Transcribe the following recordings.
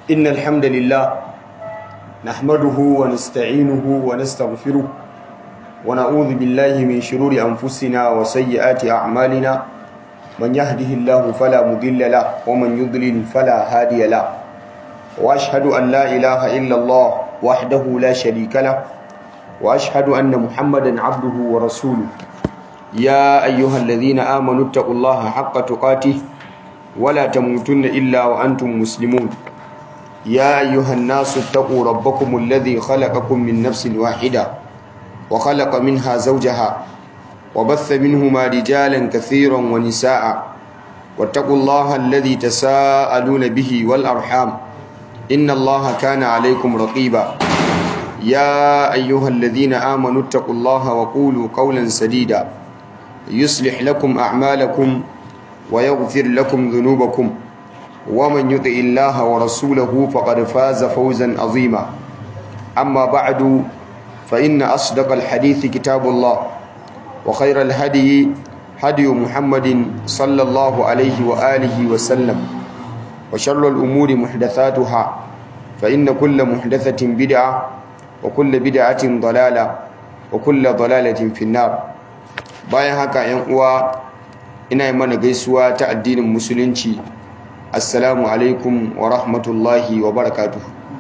إن الحمد لله نحمده ونستعينه ونستغفره ونعوذ بالله من شرور أنفسنا وسيئات أعمالنا من يهده الله فلا مضل له ومن يضلل فلا هادي له وأشهد أن لا إله إلا الله وحده لا شريك له وأشهد أن محمدا عبده ورسوله يا أيها الذين آمنوا اتقوا الله حق تقاته ولا تموتن إلا وأنتم مسلمون يا أيها الناس اتقوا ربكم الذي خلقكم من نفس واحدة وخلق منها زوجها وبث منهما رجالا كثيرا ونساء واتقوا الله الذي تساءلون به والأرحام إن الله كان عليكم رقيبا يا أيها الذين آمنوا اتقوا الله وقولوا قولا سديدا يصلح لكم أعمالكم ويغفر لكم ذنوبكم ومن يطع الله ورسوله فقد فاز فوزا عظيما أما بعد فإن أصدق الحديث كتاب الله وخير الهدي هدي محمد صلى الله عليه وآله وسلم وشر الأمور محدثاتها فإن كل محدثة بدعة وكل بدعة ضلالة وكل ضلالة في النار bayan haka yan uwa ina yi mana gaisuwa ta addinin musulunci assalamu alaikum wa rahmatullahi wa barakatuh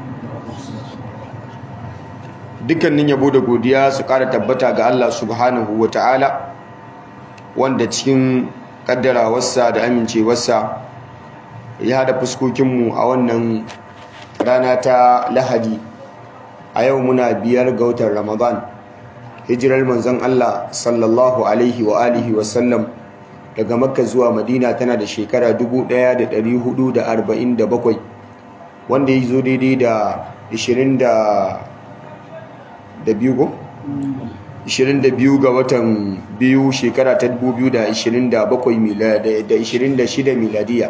dukkanin yabo da godiya su ƙara tabbata ga Allah subhanahu wa ta'ala wanda cikin ƙaddarawarsa da amincewarsa ya haɗa fuskokinmu a wannan rana ta lahadi a yau muna biyar ga watan ramadan hijirar manzon Allah sallallahu alaihi wa alihi wa sallam daga makka zuwa madina tana da shekara 1447 wanda ya zo daidai da 22 ga watan biyu shekara ta 2027 miladiya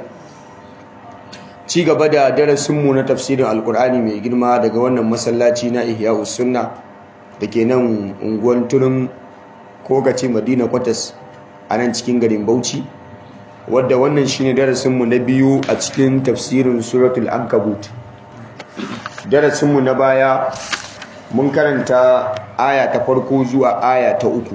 ci gaba da darasinmu na tafsirin alkur'ani mai girma daga wannan masallaci na ihya sunna da ke nan unguwan turin kogace madina kwatas a nan cikin garin bauchi wadda wannan shine darasinmu na biyu a cikin tafsirin suratul ankabut darasinmu na baya mun karanta aya ta farko zuwa aya ta uku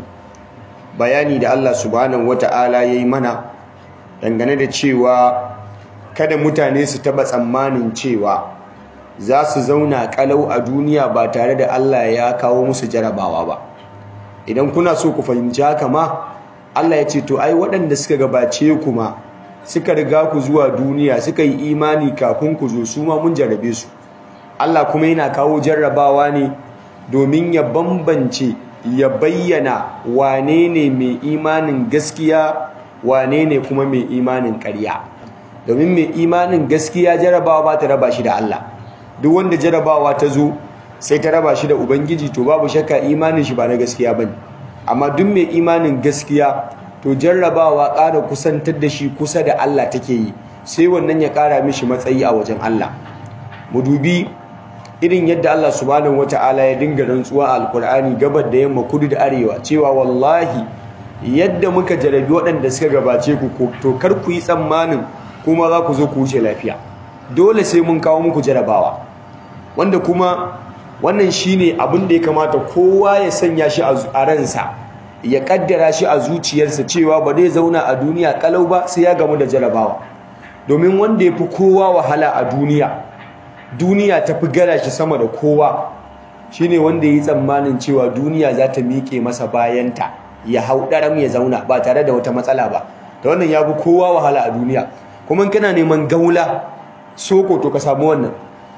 bayani da allah subhanahu wata'ala ya yi mana dangane da cewa kada mutane su taba tsammanin cewa za su zauna kalau a duniya ba tare da Allah ya kawo musu jarabawa ba idan kuna so ku fahimci haka ma Allah ya ce to ai waɗanda suka gabace ku ma suka riga ku zuwa duniya suka yi imani kafin ku zo su ma mun jarrabe su Allah kuma yana kawo jarrabawa ne domin ya bambance ya bayyana wane ne mai imanin gaskiya wane ne kuma mai imanin ƙarya domin mai imanin gaskiya jarabawa ba ta raba shi da Allah duk wanda jarabawa ta zo sai ta raba shi da ubangiji to babu shakka imanin shi ba na gaskiya bane amma duk mai imanin gaskiya to jarrabawa ƙara kusantar da shi kusa da Allah take yi sai wannan ya ƙara mishi matsayi a wajen Allah mu dubi irin yadda Allah subhanahu wataala ya dinga rantsuwa a alkur'ani gabar da yamma kudu da arewa cewa wallahi yadda muka jarabi waɗanda suka gabace ku to kar ku yi tsammanin kuma za ku zo ku wuce lafiya dole sai mun kawo muku jarabawa wanda kuma wannan shine abin da ya kamata kowa ya sanya shi a ransa ya kaddara shi a zuciyarsa cewa ba zai zauna a duniya kalau ba sai ya gamu da jarabawa domin wanda ya fi kowa wahala a duniya duniya ta fi gara shi sama da kowa shine wanda ya yi tsammanin cewa duniya za ta miƙe masa bayanta ya hau ɗaram ya zauna ba tare da wata matsala ba da wannan ya fi kowa wahala a duniya kuma kana neman gaula soko to ka samu wannan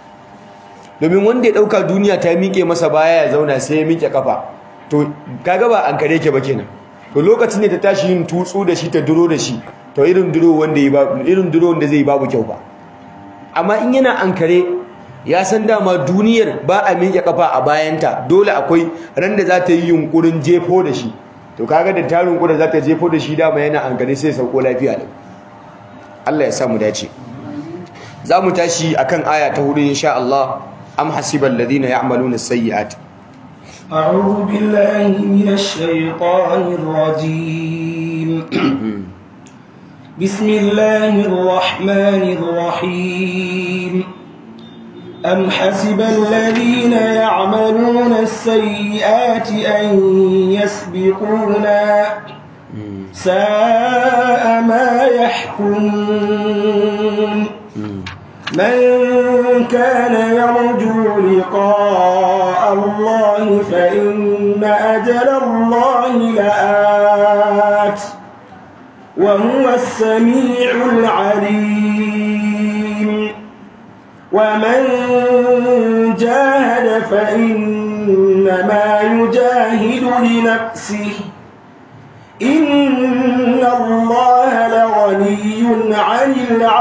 domin wanda ya dauka duniya ta miƙe masa baya ya zauna sai ya miƙe kafa to kaga ba an kare ke ba kenan to lokacin ne ta tashi yin tutsu da shi ta duro da shi to irin duro wanda yi babu irin duro wanda zai babu kyau ba amma in yana an kare ya san dama duniyar ba a miƙe kafa a bayanta dole akwai ran da za ta yi yunkurin jefo da shi to kaga da tarin kuda za ta jefo da shi dama yana an kare sai sauko lafiya da Allah ya sa mu dace za mu tashi akan aya ta hudu insha Allah am hasibal ladina ya'maluna sayyi'at أعوذ بالله من الشيطان الرجيم بسم الله الرحمن الرحيم أم حسب الذين يعملون السيئات أن يسبقونا ساء ما يحكمون من كان يرجو لقاء الله فإن أجل الله لآت وهو السميع العليم ومن جاهد فإنما يجاهد لنفسه إن الله لغني عن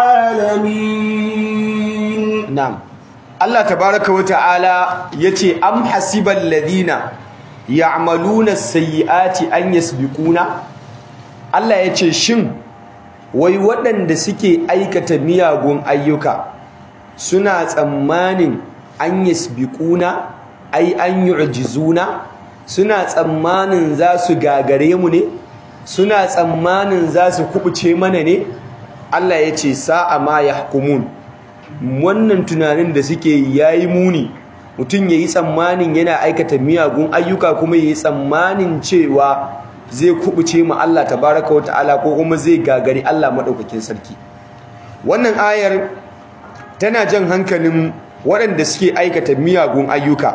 العالمين na'am Allah tabaraka wa ta'ala yace am hasibal ladina ya'maluna sayyiati an yasbiquna Allah yace shin wai waɗanda suke aikata miyagun ayyuka suna tsammanin an yasbiquna ai an yu'jizuna suna tsammanin za su gagare mu ne suna tsammanin za su kubuce mana ne Allah yace sa'a ma yahkumun wannan tunanin da suke yayi muni mutum yayi tsammanin yana aikata miyagun ayyuka kuma yayi tsammanin cewa zai kubuce mu Allah tabaraka wataala ko kuma zai gagari Allah madaukakin sarki wannan ayar tana jan hankalin waɗanda suke aikata miyagun ayyuka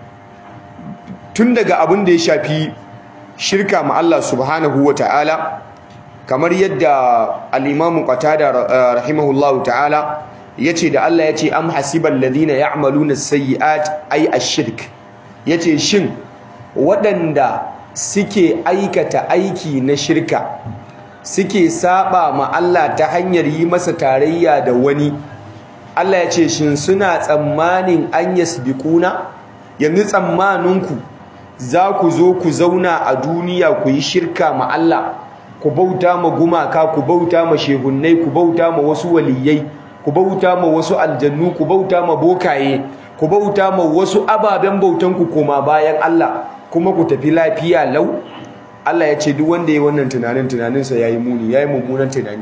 tun daga abin da ya shafi shirka ma Allah subhanahu wataala kamar yadda al-Imam Qatada rahimahullahu ta'ala yace da Allah yace am hasibal ladina ya'maluna as-sayyi'at ay ash-shirk yace shin waɗanda suke aikata aiki na shirka suke saba ma Allah ta hanyar yi masa tarayya da wani Allah yace shin suna tsammanin an yasbiquna yanzu tsammaninku za ku zo ku zauna a duniya ku yi shirka ma Allah ku bauta ma gumaka ku bauta ma shehunnai ku bauta ma wasu waliyai ku bauta ma wasu aljannu ku bauta ma bokaye ku bauta ma wasu ababen bautan ku koma bayan Allah kuma ku tafi lafiya lau Allah ya ce duk wanda ya wannan tunanin tunaninsa yayi muni yayi mummunan tunani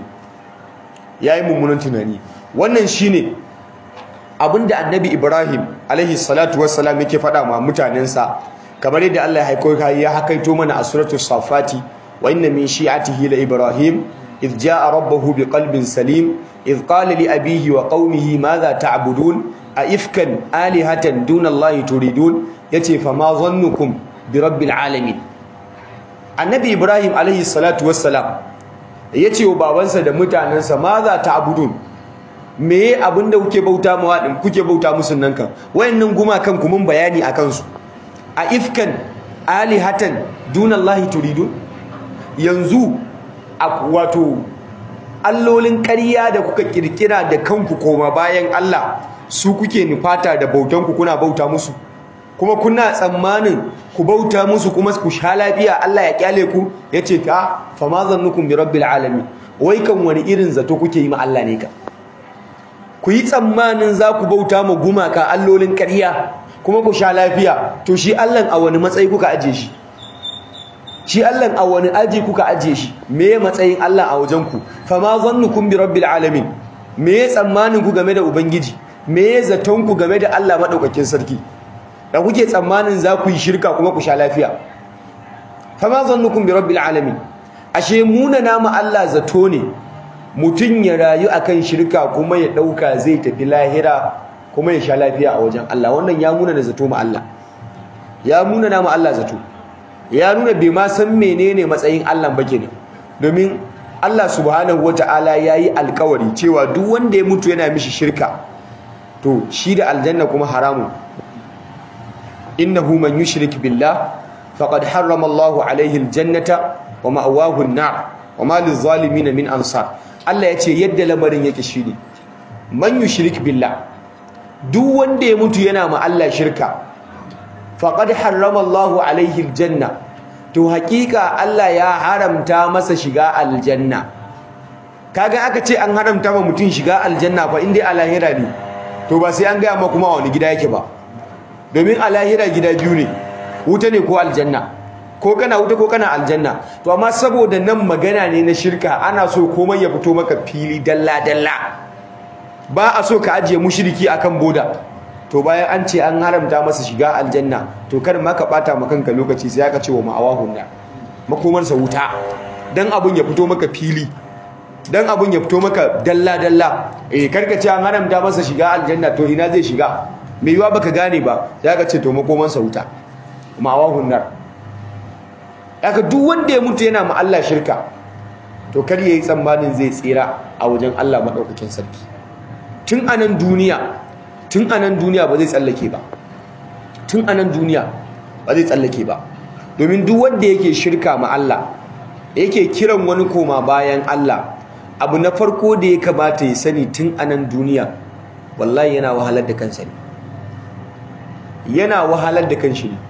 yayi mummunan tunani wannan shine abinda annabi Ibrahim alaihi salatu wassalam yake faɗa ma mutanensa kamar yadda Allah ya haiko ya hakaito mana a suratul safati wa inna min shi'atihi la Ibrahim إذ جاء ربه بقلب سليم إذ قال لأبيه وقومه ماذا تعبدون أئفكا آلهة دون الله تريدون يتي فما ظنكم برب العالمين النبي إبراهيم عليه الصلاة والسلام yace wa babansa da mutanansa ma za ta abudun me abinda kuke bauta mawa din kuke bauta musu nan kan wayannan gumakan ku mun bayani akan su a ifkan alihatan dunallahi turidun yanzu wato allolin ƙarya da kuka kirkira da kanku koma bayan Allah su kuke nufata da bautanku kuna bauta musu kuma kuna tsammanin ku bauta musu kuma ku sha lafiya Allah ya kyale ku yace ta fa ma zannukum bi rabbil alamin wai kan wani irin zato kuke yi ma Allah ne ka ku yi tsammanin za ku bauta ma gumaka allolin ƙarya kuma ku sha lafiya to shi Allah a wani matsayi kuka aje shi shi Allah a wani aji kuka ajiye shi me matsayin Allah a wajen ku fama zannukum bi rabbil alamin me tsammanin ku game da ubangiji me zaton ku game da Allah madaukakin sarki da kuke tsammanin za ku yi shirka kuma ku sha lafiya fama zannukum bi rabbil alamin ashe muna namu Allah zato ne mutun ya rayu akan shirka kuma ya dauka zai tafi lahira kuma ya sha lafiya a wajen Allah wannan ya muna da zato ma Allah ya muna namu Allah zato ya nuna bai ma san menene matsayin Allah ba kenan domin Allah subhanahu wataala yayi alkawari cewa duk wanda ya mutu yana mishi shirka to shi da aljanna kuma haramun innahu man yushrik billah faqad harrama Allahu alaihi aljannata wa ma'wahu an-nar wa ma lizalimin min ansar Allah yace yadda lamarin yake shine man yushrik billah duk wanda ya mutu yana ma Allah shirka faqad harrama Allahu alaihi aljanna to hakika Allah ya haramta masa shiga aljanna kaga aka ce an haramta ma mutum shiga aljanna fa indai a lahira ne to ba sai an gaya ma kuma wani gida yake ba domin a lahira gida biyu ne wuta ne ko aljanna ko kana wuta ko kana aljanna to amma saboda nan magana ne na shirka ana so komai ya fito maka fili dalla dalla ba a so ka ajiye mushriki akan boda to bayan an ce an haramta masa shiga aljanna to kar ma ka bata ma kanka lokaci sai aka ce wa ma'awahun nar makomarsa wuta dan abun ya fito maka fili dan abun ya fito maka dalla dalla eh karka ce an haramta masa shiga aljanna to ina zai shiga me yiwa baka gane ba sai aka ce to makomarsa wuta ma'awahun nar aka duk wanda ya mutu yana ma Allah shirka to kar yayi tsammanin zai tsira a wajen Allah madaukakin sarki tun anan duniya tun anan duniya ba zai tsallake ba tun anan duniya ba zai tsallake ba domin duk wanda yake shirka ma Allah yake kiran wani koma bayan Allah abu na farko da ya kamata ya sani tun anan duniya wallahi yana wahalar da kansa ne yana wahalar da kanshi ne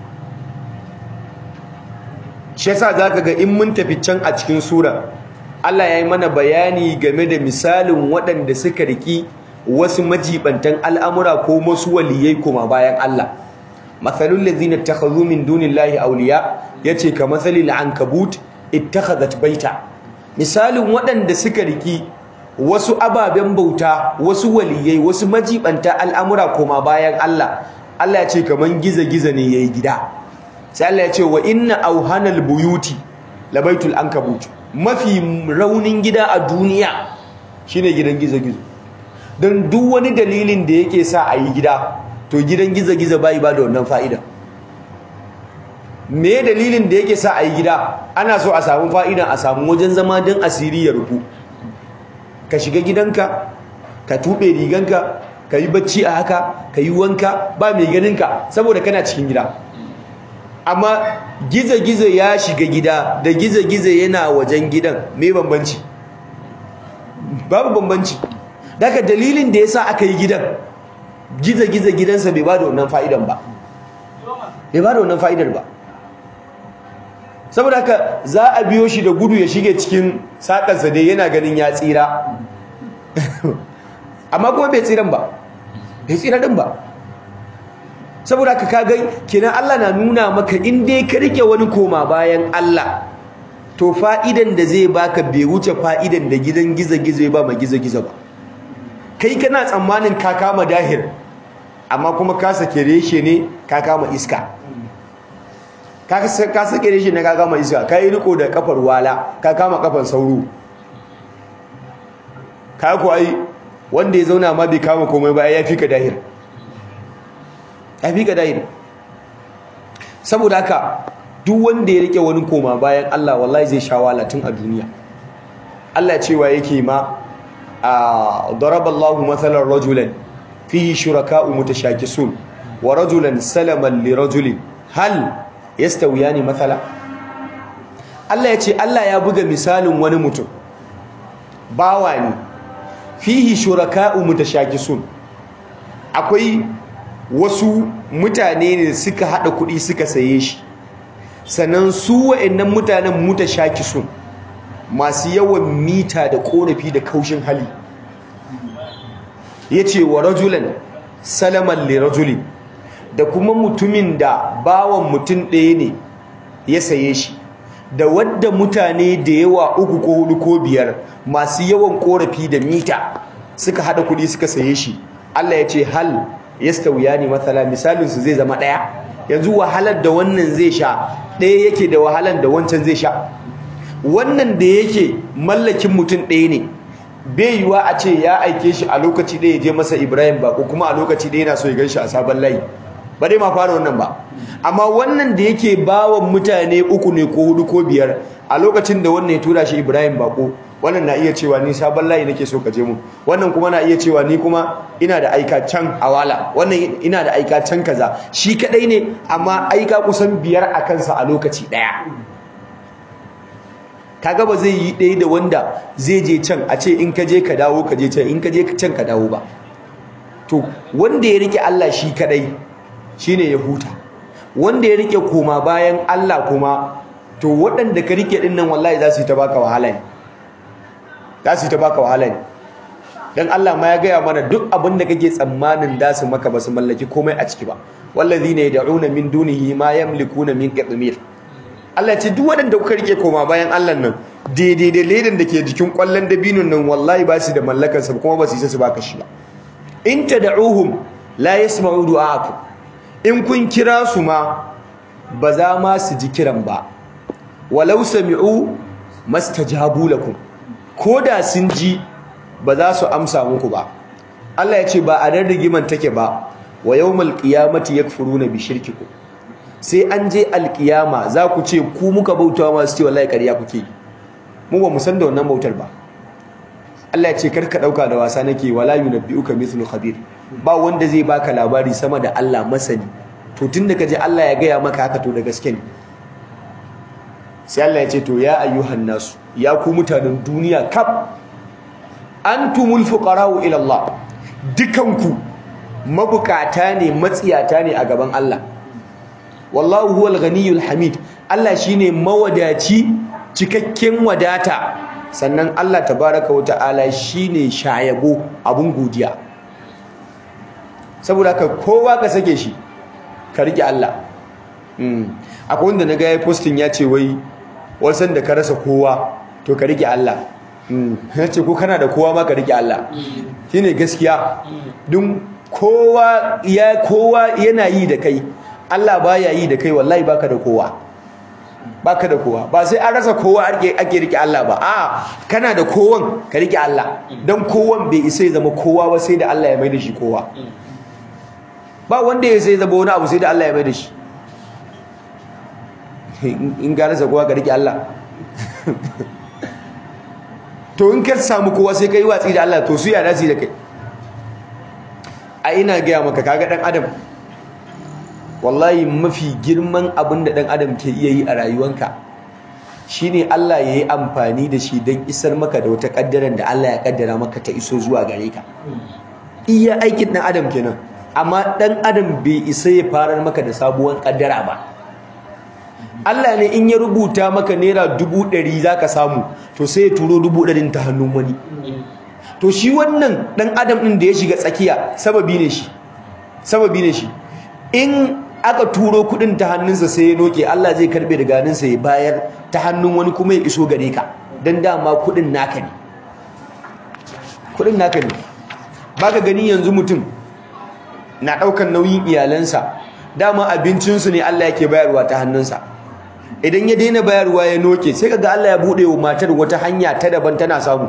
shi yasa zaka ga in mun tafi can a cikin sura Allah ya yi mana bayani game da misalin waɗanda suka riki wasu majibantan al'amura ko wasu waliyai kuma bayan Allah mathalul ladzina takhadhu min dunillahi awliya yace ka mathalil ankabut ittakhadhat baita misalin waɗanda suka riki wasu ababen bauta wasu waliyai wasu majibanta al'amura kuma bayan Allah Allah ya ce kaman giza-giza ne yayi gida sai Allah ya ce wa inna auhanal buyuti labaitul ankabut mafi raunin gida a duniya shine gidan gizo-gizo don duk wani dalilin da yake sa a yi gida to gidan gizo-gizo bai ba da wannan fa'ida me dalilin da yake sa a yi gida ana so a samu fa'ida a samu wajen zama don asiri ya rufu ka shiga gidanka ka tuɓe riganka ka yi bacci a haka ka yi wanka ba mai ganinka saboda kana cikin gida amma gizo-gizo ya shiga gida da gizo-gizo yana wajen gidan mai bambanci babu bambanci daga dalilin da ya sa aka yi gidan gizo-gizo gidansa bai ba da wannan fa'idan ba bai ba da wannan fa'idar ba saboda haka za a biyo shi da gudu ya shige cikin saƙarsa dai yana ganin ya tsira amma kuma bai tsiran ba bai tsira din ba saboda ka kagai kenan Allah na nuna maka in dai ka rike wani koma bayan Allah to fa'idan da zai baka bai wuce fa'idan da gidan gizo-gizo ya ba ma gizo-gizo ba kai kana tsammanin ka kama dahir amma kuma ka sake reshe ne ka kama iska ka sake reshe ne ka kama iska ka yi riko da kafar wala ka kama kafar sauro ka ku ai wanda ya zauna ma bai kama komai ba ya fi ka dahir ya fi ka dahir saboda haka duk wanda ya rike wani koma bayan Allah wallahi zai sha tun a duniya Allah cewa yake ma a daraballahu mathalan rajulan fihi shuraka'u mutashakisun wa rajulan salaman li rajulin hal yastawiyani mathala Allah ya ce Allah ya buga misalin wani mutum bawa ne fihi shuraka'u mutashakisun akwai wasu mutane ne suka hada kuɗi suka saye shi sannan su wa'annan mutanen mutashakisun masu yawan mita da korafi da kaushin hali yace wa rajulan salaman li rajulin da kuma mutumin da bawan mutum ɗaya ne ya saye shi da wadda mutane da yawa uku ko hudu ko biyar masu yawan korafi da mita suka hada kudi suka saye shi Allah ya ce hal yastawiyani mathala misalin su zai zama daya yanzu wahalar da wannan zai sha daya yake da wahalar da wancan zai sha wannan da yake mallakin mutum ɗaya ne bai yiwa a ce ya aike shi a lokaci ɗaya ya je masa Ibrahim ba ko kuma a lokaci ɗaya yana so ya gan shi a sabon layi ba dai ma fara wannan ba amma wannan da yake bawan mutane uku ne ko hudu ko biyar a lokacin da wannan ya tura shi Ibrahim bako wannan na iya cewa ni sabon layi nake so ka je mu wannan kuma na iya cewa ni kuma ina da aika can awala wannan ina da aika can kaza shi kadai ne amma aika kusan biyar a kansa a lokaci daya kaga ba zai yi ɗaya da wanda zai je can a ce in ka je ka dawo ka je can in ka je can ka dawo ba to wanda ya rike Allah shi kadai shine ya huta wanda ya rike koma bayan Allah kuma to waɗanda ka rike din nan wallahi za su yi ta baka wahala ne za su yi ta baka wahala ne dan Allah ma ya gaya mana duk abin da kake tsammanin da su maka ba su mallaki komai a ciki ba wallazina yad'una min dunihi ma yamlikuna min qitmir Allah ce duk waɗanda kuka rike koma bayan Allah nan daidai da ledan da ke jikin kwallon dabinun nan wallahi ba su da mallakar sa kuma ba su isa su baka shi ba in tad'uhum la yasma'u du'aakum in kun kira su ma ba za ma su ji kiran ba walau sami'u mastajabu lakum koda sun ji ba za su amsa muku ba Allah ya ce ba a nan rigiman take ba wa yawmal qiyamati yakfuruna bi shirkikum sai an je alkiyama za ku ce ku muka bautawa masu ce wallahi ƙarya kuke mu ba mu san da wannan bautar ba Allah ya ce karka dauka da wasa nake wala yunabbi'uka mithlu khabir ba wanda zai baka labari sama da Allah masani to tunda kaje Allah ya gaya maka haka to da gaske ne sai Allah ya ce to ya ayyuhan nasu ya ku mutanen duniya kaf antumul fuqara'u ila Allah dukanku mabukata ne matsiyata ne a gaban Allah wallahu huwal ghaniyul hamid Allah shine mawadaci cikakken wadata sannan Allah tabaraka wa ta'ala shine shayabo abun godiya saboda haka kowa ka sake shi ka rike Allah akwai wanda naga yayi posting ya ce wai wasan da ka rasa kowa to ka rike Allah ya ce ko kana da kowa ma ka rike Allah shine gaskiya dun kowa ya kowa yana yi da kai Allah baya yi da kai wallahi baka da kowa baka da kowa ba sai an rasa kowa ake ake rike Allah ba a kana da kowan ka rike Allah dan kowan bai isa ya zama kowa ba sai da Allah ya mai da shi kowa ba wanda ya sai zama wani abu sai da Allah ya mai da shi in ga rasa kowa ka rike Allah to in ka samu kowa sai ka yi watsi da Allah to su ya dace da kai a ina gaya maka kaga dan adam wallahi mafi girman abin da dan adam ke iya yi a rayuwanka shine Allah ya yi amfani da shi don isar maka da wata kaddaran da Allah ya kaddara maka ta iso zuwa gare ka iya aikin dan adam kenan amma dan adam bai isa ya farar maka da sabuwar kaddara ba Allah ne in ya rubuta maka naira dubu ɗari za ka samu to sai ya turo dubu ɗarin ta hannun wani to shi wannan ɗan adam ɗin da ya shiga tsakiya sababi ne shi sababi ne shi in aka turo kuɗin ta hannunsa sai ya noke Allah zai karɓe daga hannunsa ya bayar ta hannun wani kuma ya iso gare ka don dama kuɗin naka ne kuɗin naka ne ba ka gani yanzu mutum na ɗaukar nauyin iyalansa dama abincinsu ne Allah yake bayarwa ta hannunsa idan ya daina bayarwa ya noke sai kaga Allah ya bude wa matar wata hanya ta daban tana samu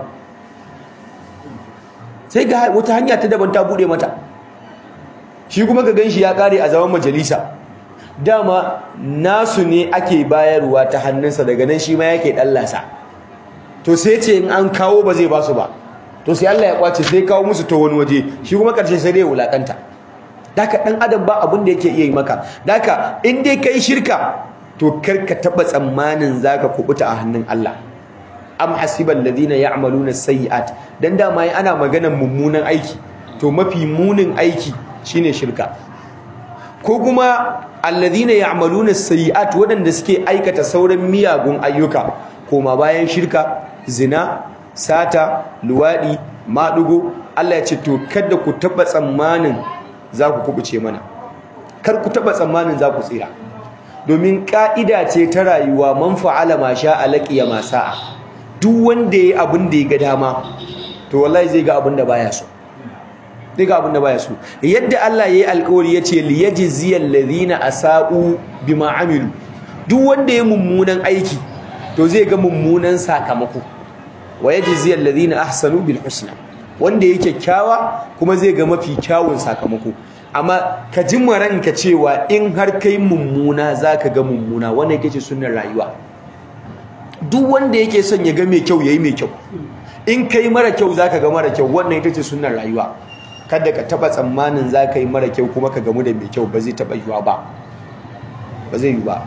sai ga wata hanya ta daban ta bude mata shi kuma ka ganshi ya kare a zaman majalisa dama nasu ne ake bayarwa ta hannunsa daga nan shi ma yake dallasa to sai ce in an kawo ba zai basu ba to sai Allah ya kwace sai kawo musu ta wani waje shi kuma karshe sai dai wulakanta daka dan adam ba abin da yake iya yi maka daka in dai kai shirka to karka taba tsammanin zaka kubuta a hannun Allah am hasibal ladina ya'maluna sayiat dan dama yi ana maganar mummunan aiki to mafi munin aiki shine shirka ko kuma alladhina ya'maluna sayiat wadanda suke aikata sauran miyagun ayyuka koma bayan shirka zina sata luwadi madugo Allah ya ce to kada ku taba tsammanin za ku kubuce mana kar ku taba tsammanin za ku tsira domin ka'ida ce ta rayuwa man fa'ala ma sha'a laqiya ma sa'a duk wanda yayi abin da ya ga dama to wallahi zai ga abin da baya so zai ga abin da baya so yadda Allah yayi alƙawari yace li yajziyal ladina asa'u bima amilu duk wanda yayi mummunan aiki to zai ga mummunan sakamako wa yajziyal ladina ahsanu bil husna wanda yake kyakkyawa kuma zai ga mafi kyawun sakamako amma ka ji ranka cewa in har kai mummuna zaka ga mummuna wannan yake ce sunnar rayuwa duk wanda yake son ya ga mai kyau yayi mai kyau in kai mara kyau zaka ga mara kyau wannan ita ce sunnar rayuwa kada ka taba tsammanin zaka yi mara kyau kuma ka gamu da mai kyau ba zai taba yiwa ba ba zai yi ba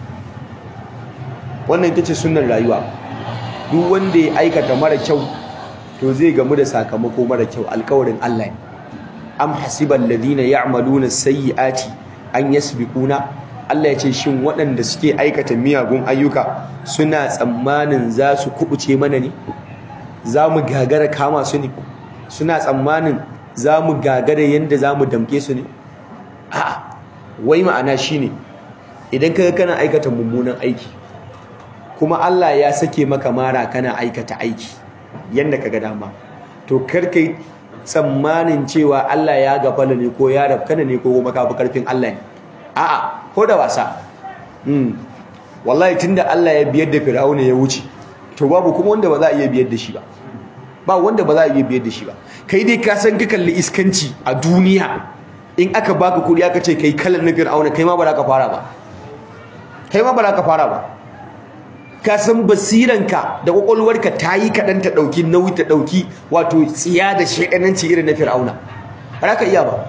wannan ita ce sunnar rayuwa duk wanda ya aikata mara kyau to zai gamu da sakamako mara kyau alkawarin Allah ne am hasibal ladina ya'maluna sayyiati an yasbiquna Allah ya ce shin waɗanda suke aikata miyagun ayyuka suna tsammanin za su kubuce mana ne za mu gagara kama su ne suna tsammanin za mu gagara yadda za mu damke su ne a'a wai ma'ana shine idan kaga kana aikata mummunan aiki kuma Allah ya sake maka mara kana aikata aiki yanda kaga dama to kar kai tsammanin cewa Allah ya gafala ne ko ya rafkana ne ko kuma kafi karfin Allah ne a'a ko da wasa mm wallahi tunda Allah ya biyar da Fir'auna ya wuce to babu kuma wanda ba za a iya biyar da shi ba ba wanda ba za a iya biyar da shi ba kai dai ka san ka kalli iskanci a duniya in aka baka kuɗi aka ce kai kalan na Fir'auna kai ma ba za ka fara ba kai ma ba za ka fara ba ka san basiranka da kwakwalwarka ta yi kaɗan ta ɗauki nauyi ta ɗauki wato tsiya da shaɗananci irin na fir'auna ba za ka iya ba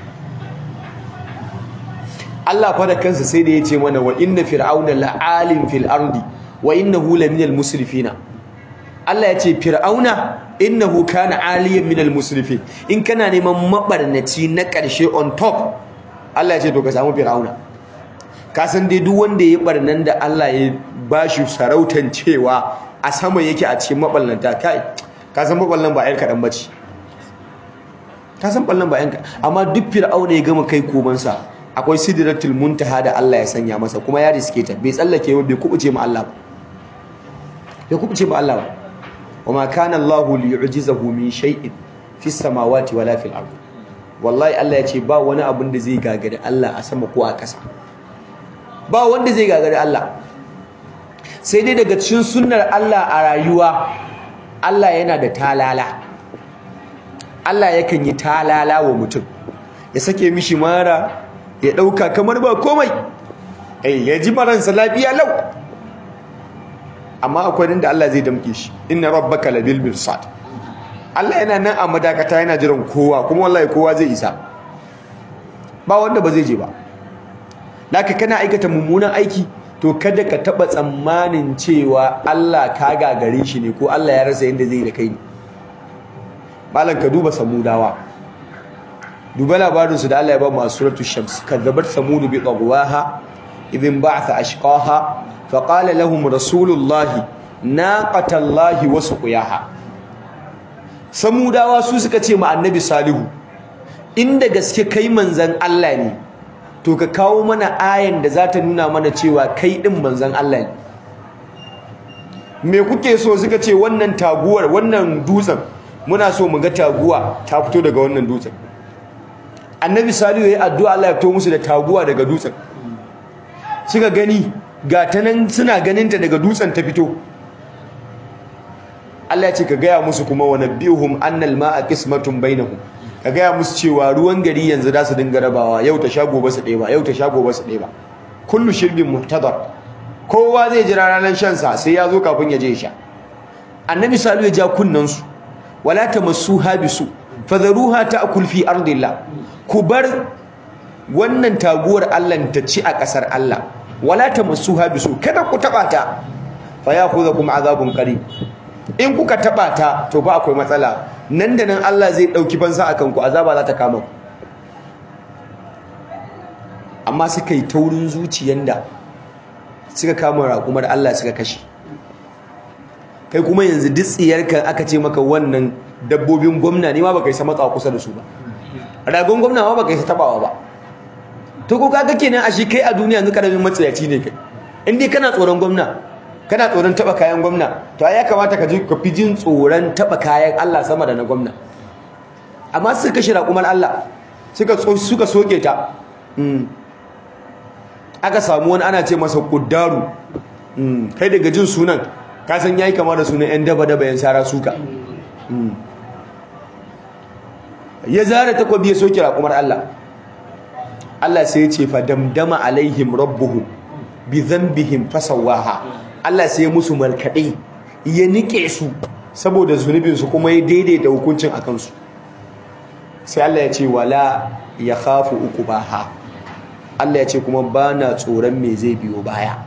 Allah fa da kansa sai da ya ce mana wa inna fir'auna la'alim fil ardi wa innahu laminal musrifina Allah ya ce fir'auna innahu kana aliyan minal musrifin in kana neman mabarnaci na ƙarshe on top Allah ya ce to ka samu fir'auna ka san dai duk wanda ya barnan da Allah ya bashi sarautan cewa a sama yake a cikin maballanta kai ka san maballan ba ayar kadan bace ka san ballan ba yanka amma duk fir'auna ya gama kai komansa akwai sidratul muntaha da Allah ya sanya masa kuma ya riske ta bai tsallake ba bai kubuce ma Allah ba bai kubuce ma Allah ba wama kana Allah liyu'jizahu min shay'in fis samawati wala fil ard wallahi Allah ya ce ba wani abin da zai gagari Allah a sama ko a kasa ba wanda zai gagari Allah sai dai daga cikin sunnar Allah a rayuwa Allah yana da talala Allah yakan yi talala wa mutum ya sake mishi mara ya dauka kamar ba komai eh ya ji maransa lafiya lau amma akwai inda Allah zai damke shi inna rabbaka labil mirsad Allah yana nan a madakata yana jiran kowa kuma wallahi kowa zai isa ba wanda ba zai je ba laka kana aikata mummunan aiki to kada ka taba tsammanin cewa Allah ka gagare shi ne ko Allah ya rasa yadda zai da kai ne malam ka duba samudawa duba labarin su da Allah ya ba mu a suratul shams kadzabat samud bi tagwaha idhin ba'atha ashqaha faqala lahum rasulullahi naqatallahi wa suqiyaha samudawa su suka ce ma annabi salihu inda gaske kai manzan Allah ne to ka kawo mana ayan da za ta nuna mana cewa kai din manzan Allah ne me kuke so suka ce wannan taguwar wannan dutsen muna so mu ga taguwa ta fito daga wannan dutsen annabi salihu yayi addu'a Allah ya fito musu da taguwa daga dutsen suka gani ga ta nan suna ganin ta daga dutsen ta fito Allah ya ce ka gaya musu kuma wa nabihum annal ma'a qismatun bainahum ka gaya musu cewa ruwan gari yanzu za su dinga rabawa yau ta shago ba su ɗeba yau ta shago ba su ɗeba kullu shirbin muhtadar kowa zai jira ranar shan sa sai ya zo kafin ya je sha annabi salu ya ja kunnan su wala tamassuha bisu fadharuha ta'kul fi ardillah ku bar wannan taguwar Allah ta ci a kasar Allah wala tamassuha bisu kada ku taba ta fa ya'khudhukum azabun qarib in kuka taba ta to ba akwai matsala nan da nan Allah zai dauki fansa akan ku azaba za ta kama ku amma suka yi taurin zuciyan da suka kama raƙumar Allah suka kashe kai kuma yanzu duk tsiyarka aka ce maka wannan dabbobin gwamna ne ma baka yi matsawa kusa da su ba ragon gwamna ma baka yi tabawa ba to ko kaga kenan a shi kai a duniya yanzu karamin matsayaci ne kai in dai kana tsoron gwamna kana tsoron taba kayan gwamna to ai ya kamata ka ji ka fi jin tsoron taba kayan Allah sama da na gwamna amma suka kashe raƙumar Allah suka suka soke ta aka samu wani ana ce masa kuddaru kai daga jin sunan ka san yayi kama da sunan yan daba daba yan sara suka ya zara takobi ya soke raƙumar Allah Allah sai ya ce fa damdama alaihim rabbuhum bi dhanbihim fasawaha Allah sai ya musu markaɗe ya nike su saboda zunubinsu kuma ya daidaita hukuncin a kansu sai Allah ya ce wala ya khafu uqbaha Allah ya ce kuma ba na tsoron me zai biyo baya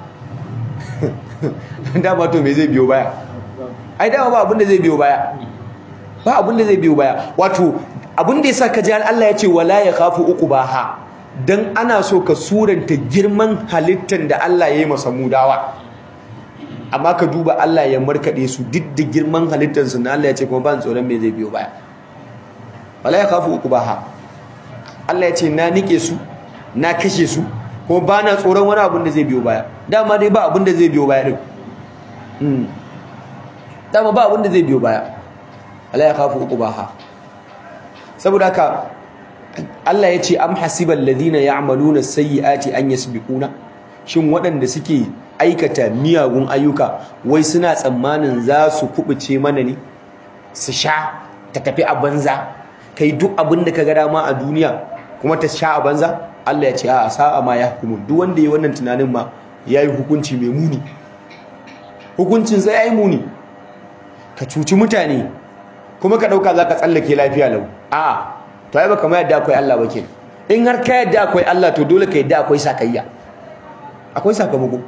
dama to me zai biyo baya ai dama ba abin da zai biyo baya ba abin da zai biyo baya wato abin da yasa ka ji Allah ya ce wala ya khafu uqbaha dan ana so ka suranta girman halittar da Allah ya yi masa mudawa amma ka duba Allah ya markade su duk da girman halittarsu na Allah ya ce kuma ban tsoron me zai biyo baya wala ya kafu uku baha Allah ya ce na nike su na kashe su kuma ba na tsoron wani abin da zai biyo baya dama dai ba abin da zai biyo baya din dama ba abin da zai biyo baya wala ya kafu uku baha saboda haka Allah ya ce am hasibal ladina ya'maluna sayyi'ati an yasbiquna shin waɗanda suke aikata miyagun ayyuka wai suna tsammanin za su kubuce mana ne su sha ta tafi a banza kai duk abin da ka ga dama a duniya kuma ta sha a banza Allah ya ce a sa'a ma ya hukumu duk wanda ya wannan tunanin ma yayi hukunci mai muni hukuncin sai yayi muni ka cuci mutane kuma ka dauka zaka tsallake lafiya lau a'a to ai baka mai yadda akwai Allah ba kenan in har ka yadda akwai Allah to dole ka yadda akwai sakayya akwai sakamako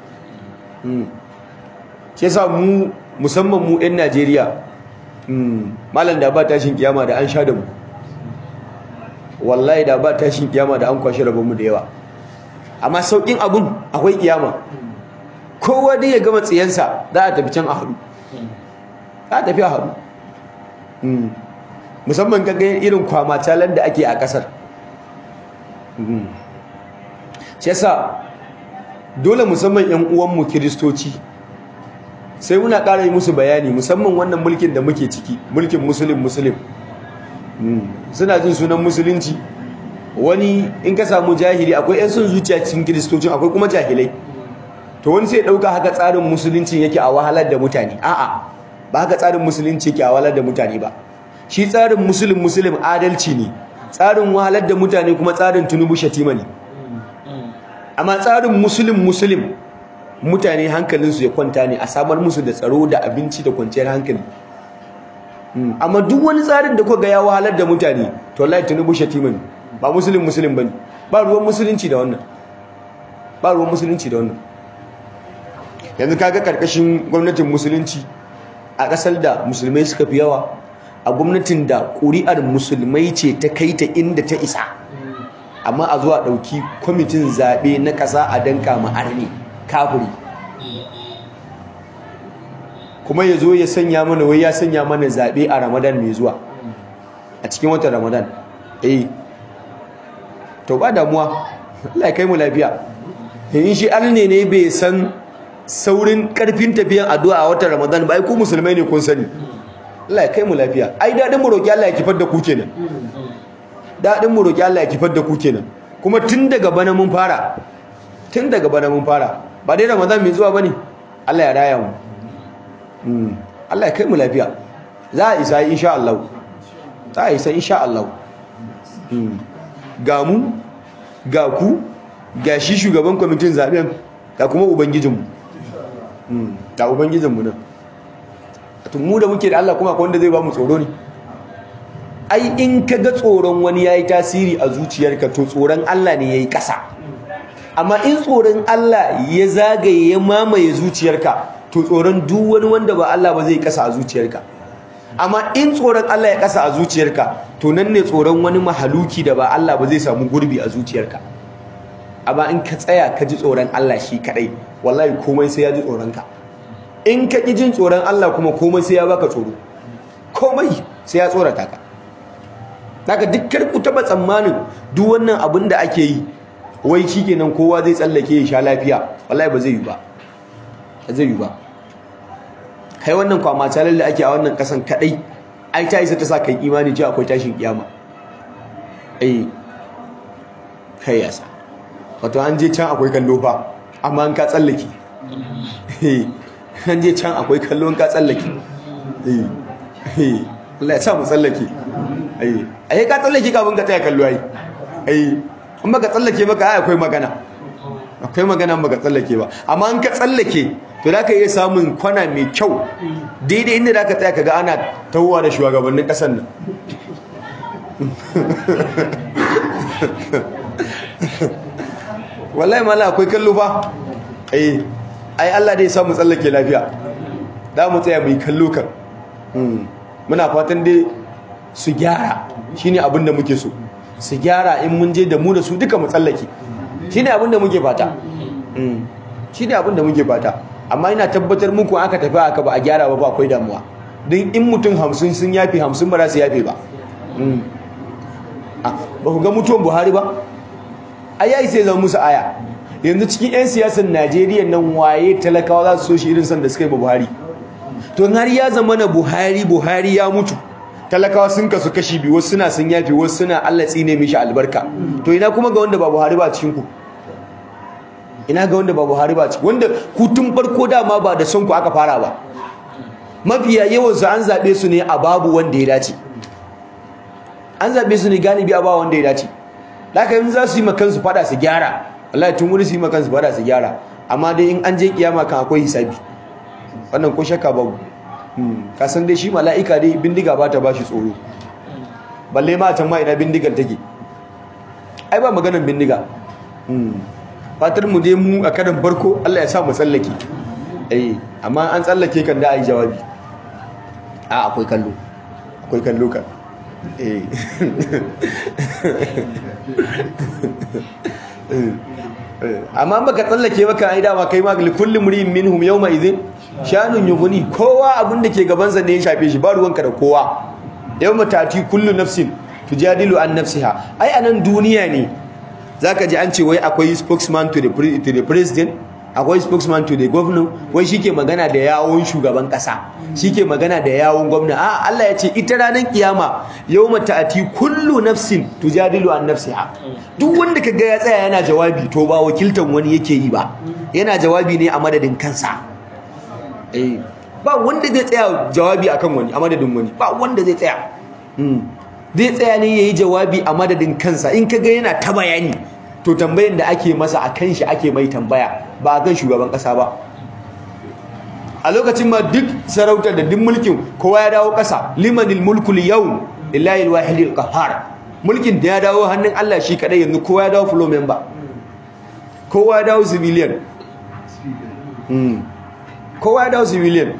shi yasa mu musamman mu ɗan Najeriya malam da ba tashin kiyama da an sha da mu wallahi da ba tashin kiyama da an kwashe rabon mu da yawa amma saukin abun akwai kiyama kowa dai ya gama tsiyansa za a tafi can a haɗu za a tafi a haɗu musamman kaga irin kwamatalan da ake a ƙasar shi yasa dole musamman yan uwanmu kiristoci sai muna ƙara yi musu bayani musamman wannan mulkin da muke ciki mulkin musulun musulun suna jin sunan musulunci wani in ka samu jahili akwai yan sun zuciya cikin kiristocin akwai kuma jahilai to wani sai ɗauka haka tsarin musulunci yake a wahalar da mutane a'a ba haka tsarin musulunci yake a wahalar da mutane ba shi tsarin musulun musulun adalci ne tsarin wahalar da mutane kuma tsarin tunubu shatima ne amma tsarin musulun musulun mutane hankalinsu ya kwanta ne a samar musu da tsaro da abinci da kwanciyar hankali amma duk wani tsarin da kuka ya wahalar da mutane to wallahi tunubu shatima ne ba musulun musulun bane ba ruwan musulunci da wannan ba ruwan musulunci da wannan yanzu kaga karkashin gwamnatin musulunci a ƙasar da musulmai suka fi yawa a gwamnatin da ƙuri'ar musulmai ce ta kai ta inda ta isa amma a zuwa ɗauki kwamitin zaɓe na ƙasa a danka ma'arni kafiri kuma ya zo ya sanya mana wai ya sanya mana zaɓe a ramadan mai zuwa a cikin watan ramadan eh to ba damuwa Allah ya kai mu lafiya in shi arne ne bai san saurin ƙarfin tafiyan addu'a a watan ramadan ba ai ku musulmai ne kun sani Allah ya kai mu lafiya ai dadin mu roki Allah ya kifar da ku kenan dadin mu roki Allah ya kifar da ku kenan kuma tun daga bana mun fara tun daga bana mun fara ba dai Ramadan mai zuwa bane Allah ya raya mu mm Allah ya kai mu lafiya za a isa insha Allah za a isa insha Allah mm ga mu ga ku ga shi shugaban kwamitin zaben ga kuma ubangijinmu mm ta ubangijinmu nan tun mu da muke da Allah kuma akwai wanda zai ba mu tsoro ne ai in ka ga tsoron wani yayi tasiri a zuciyarka to tsoron Allah ne yayi kasa amma in tsoron Allah ya zagaye ya mamaye zuciyarka to tsoron duk wani wanda ba Allah ba zai kasa a zuciyarka amma in tsoron Allah ya kasa a zuciyarka to nan ne tsoron wani mahaluki da ba Allah ba zai samu gurbi a zuciyarka amma in ka tsaya ka ji tsoron Allah shi kadai wallahi komai sai ya ji tsoron ka in ka ƙi jin tsoron Allah kuma komai sai ya baka tsoro komai sai ya tsorata ka daga dukkan ku taba tsammanin duk wannan abin da ake yi wai shikenan kowa zai tsallake ya sha lafiya wallahi ba zai yi ba ba zai yi ba kai wannan kwamatalar da ake a wannan kasan kadai ai ta isa ta sa kai imani cewa akwai tashin kiyama ai kai yasa wato an je can akwai kallo fa amma an ka tsallake an je can akwai kallon ka tsallake Allah ya sa mu tsallake ai ka tsallake kafin ka tsaya kallo ai ai in baka tsallake baka ai akwai magana akwai magana baka tsallake ba amma in ka tsallake to da ka iya samun kwana mai kyau daidai inda da ka tsaya kaga ana tawowa da shugabannin kasar nan wallahi mala akwai kallo fa eh ai Allah dai ya samu tsallake lafiya da mu tsaya mu yi kallo kan muna fatan dai su gyara shine abin da muke so su gyara in mun je da mu da su duka mu tsallake shine abin da muke fata shine abin da muke fata amma ina tabbatar muku aka tafi aka ba a gyara ba ba akwai damuwa don in mutum hamsin sun yafe hamsin ba za su yafe ba ba ku ga mutuwan buhari ba ai yayi sai zama musu aya yanzu cikin 'yan siyasar najeriya nan waye talakawa za su so shi irin san da suka yi ba buhari to har ya zama na buhari buhari ya mutu talakawa sun kasu kashi biyu wasu suna sun yafi wasu suna Allah tsine mishi albarka to ina kuma ga wanda ba Buhari ba cikin ku ina ga wanda ba Buhari ba cikin wanda ku tun farko dama ba da son ku aka fara ba mafiya yawan su an zabe su ne a babu wanda ya dace an zabe su ne galibi a babu wanda ya dace laka yin za su yi makan su fada su gyara wallahi tun wuri su yi makan su fada su gyara amma dai in an je kiyama kan akwai hisabi wannan ko shakka babu ka san dai shi mala'ika dai bindiga ba ta bashi tsoro balle ma can ma ina bindigar take ai ba maganar bindiga fatar mu dai mu a karan farko Allah ya sa mu tsallake eh amma an tsallake kan da ai jawabi a akwai kallo akwai kallo kan eh amma baka tsallake baka ai dama kai ma kullu mri'in minhum yawma idhin shanun yughni kowa abin da ke gaban sa ne ya shafe shi ba ruwanka da kowa yawma tati kullu nafsin tujadilu an nafsiha ai anan duniya ne zaka ji an ce wai akwai spokesman to the to the president akwai spokesman to the governor wai shike magana da yawon shugaban kasa shike magana da yawon gwamna a Allah ya ce ita ranar kiyama yawma ta'ati kullu nafsin tujadilu an nafsiha duk wanda kaga ya tsaya yana jawabi to ba wakiltan wani yake yi ba yana jawabi ne a madadin kansa eh ba wanda zai tsaya jawabi akan wani a madadin wani ba wanda zai tsaya zai tsaya ne yayi jawabi a madadin kansa in kaga yana ta bayani to tambayin da ake masa a kan shi ake mai tambaya ba a kan shugaban kasa ba a lokacin ma duk sarautar da duk mulkin kowa ya dawo kasa limanil mulku yawm lillahi alwahid alqahar mulkin da ya dawo hannun Allah shi kadai yanzu kowa ya dawo flow member kowa ya dawo civilian mm kowa ya dawo civilian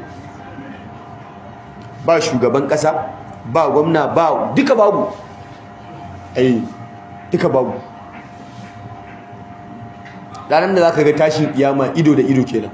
ba shugaban kasa ba gwamna ba duka babu ai duka babu ranar da za ka ga tashin kiyama ido da ido kenan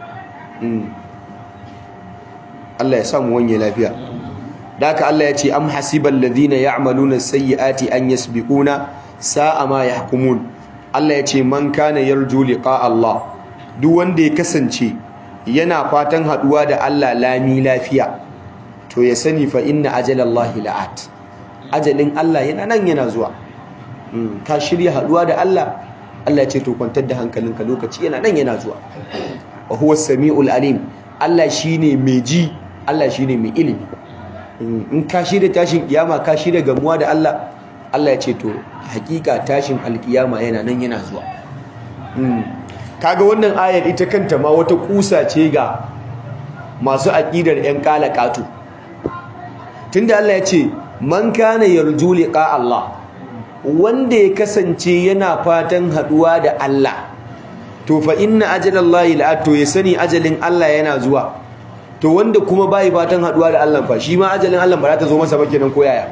Allah ya samu wanye lafiya da haka Allah ya ce am hasibal ladina ya'maluna sayyiati an yasbiquna sa'a ma yahkumun Allah ya ce man kana yarju liqa Allah duk wanda ya kasance yana fatan haduwa da Allah lami lafiya to ya sani fa inna ajalallahi la'at ajalin Allah yana nan yana zuwa ka shirya haduwa da Allah Allah ya ce to kwantar da hankalinka lokaci yana nan yana zuwa wa huwa samiul alim Allah shine mai ji Allah shine mai ilimi in ka shirya tashin kiyama ka shirya gamuwa da Allah Allah ya ce to hakika tashin alkiyama yana nan yana zuwa kaga wannan ayar ita kanta ma wata kusa ce ga masu aqidar yan kalakatu tunda Allah ya ce man kana yarju liqa Allah wanda ya kasance yana fatan haduwa da Allah to fa inna ajalallahi la'at to ya sani ajalin Allah yana zuwa to wanda kuma bai fatan haduwa da Allah fa shi ma ajalin Allah ba za ta zo masa ba kenan ko yaya